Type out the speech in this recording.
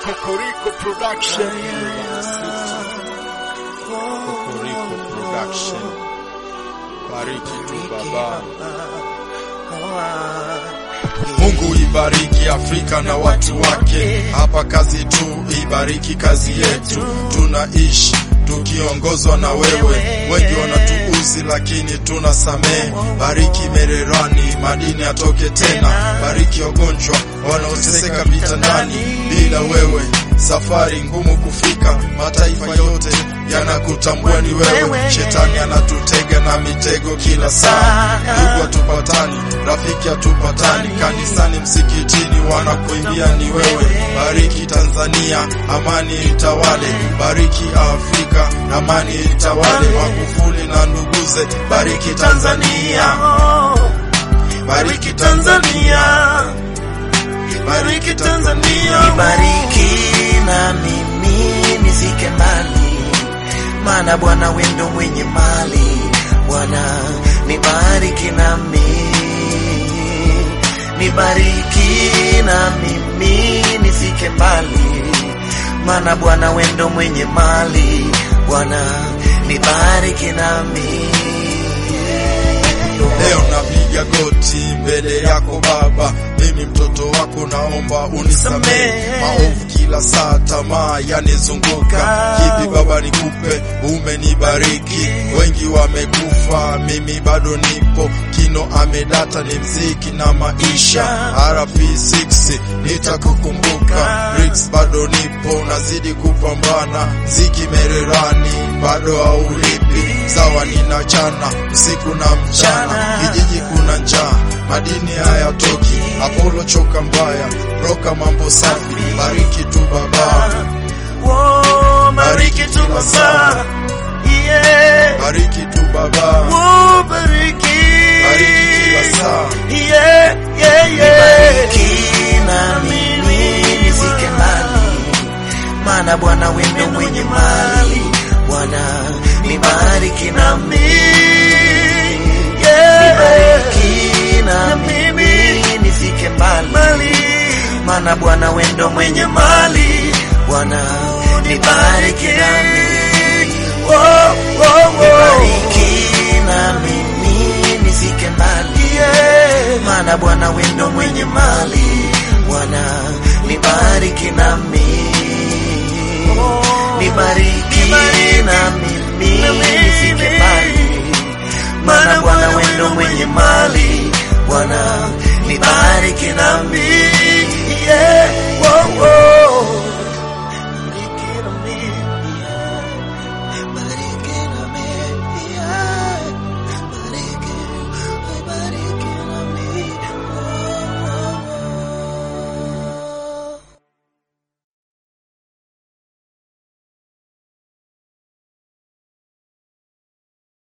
Kokoriko Production. Kokoriko Production. Bariki tu baba. Mungu ibariki Afrika na watu wake, hapa kazi tu, ibariki kazi yetu. Tunaishi tukiongozwa na wewe, wengi wanatuuzi lakini tunasamehe. Bariki Mererani, madini atoke tena. Bariki wagonjwa wanaoteseka vitandani, bila wewe safari ngumu kufika. Mataifa yote yanakutambua ni wewe, shetani anatutega na mitego kila saa. Ndugu hatupatani, rafiki hatupatani, kanisani, msikitini wanakuimbia ni wewe. Bariki Tanzania, amani itawale. Bariki Afrika, amani itawale. Magufuli na nduguze, bariki Tanzania, bariki Tanzania, bariki Tanzania. Nibariki na mimi nifike mbali, maana Bwana wendo mwenye mali. Bwana nibariki nami, nibariki na mimi nifike mbali, maana Bwana wendo mwenye mali. Bwana nibariki nami. Leo napiga goti mbele yako Baba, mimi mtoto wako, naomba unisamehe maovu kila saa, tamaa yanizunguka. Kipi Baba nikupe? Umenibariki, wengi wamekufa, mimi bado nipo. Kino amedata ni mziki na maisha. RP6 nitakukumbuka, Bricks bado nipo, nazidi kupambana. Ziki Mererani bado haulipi, sawa ninachana usiku na mchana, kijiji kuna njaa, madini hayatoki. Apollo choka mbaya, broka mambo safi, bariki tu baba, Oh, bariki tu Baba, yeah. bariki tu baba, Oh, bariki. bariki kila saa. Yeah, yeah, yeah. Nibariki na mimi nifike mbali, maana Bwana wendo mwenye mali. Bwana nibariki nami, yeah. Nibariki na mimi nifike mbali, maana Bwana wendo mwenye mali. Bwana nibariki nami, oh, oh, oh. Nibariki na mimi nifike mbali, yeah. maana Bwana wendo mwenye mali. Bwana nibariki nami, nibariki na mimi nifike mbali, maana Bwana wendo mwenye mali. Bwana